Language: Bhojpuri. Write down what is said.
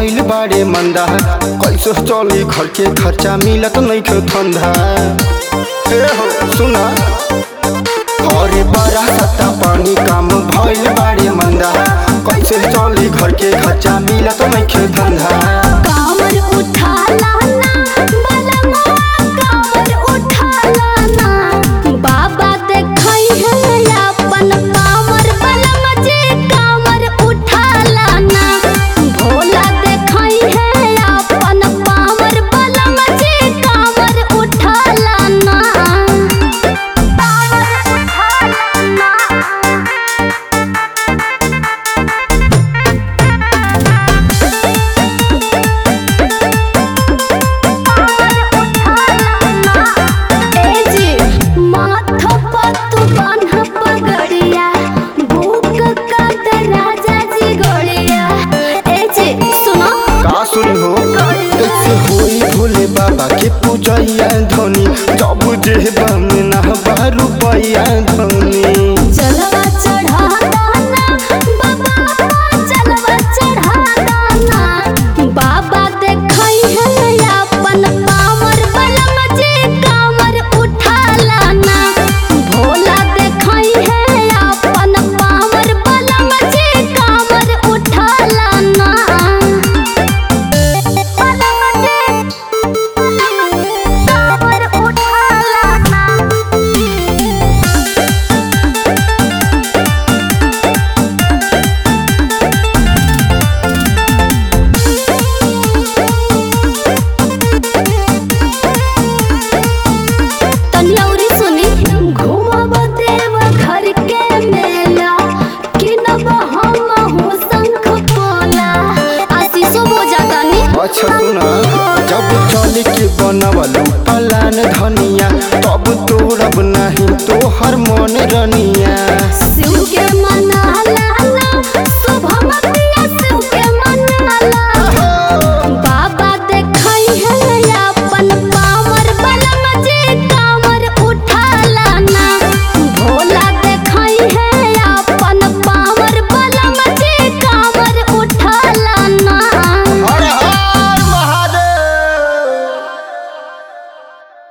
भइल बाड़े मंदा कैसे चली घर के खर्चा मिलत नइखे धंधा हे हो सुना अरे बड़ा सत्ता पानी काम भइल बाड़े मंदा कैसे चली घर के खर्चा मिलत नइखे धंधा कामर उठा लाना बलमा कामर उठा लाना बाबा देखई है अपन कामर बलमा जी कामर उठा लाना भोला देखई है अपन कामर बलमा जी कामर उठा लाना कामर उठा लाना ए जी माथा पत्तू बान्ह पगड़िया भूख काट राजा जी गोड़िया ए जी सुनो का सुनी हो कैसे होई भोले बाबा के पूजैया धनी जब जेबा में ना बा रुपैया धनी जलवा चढ़ा दाना बाबा जलवा चढ़ा दाना बाबा देखई है अपन कामर बलम जी कामर उठा लाना भोला देखई है अपन कामर बलम जी कामर उठा लाना बलम जी कामर उठा लाना तनियौरी सुनी घूमब देव घर के मेला किनब हम हो शंख पोला आशीषो हो जातानी अच्छा सुना जब चल के बनवल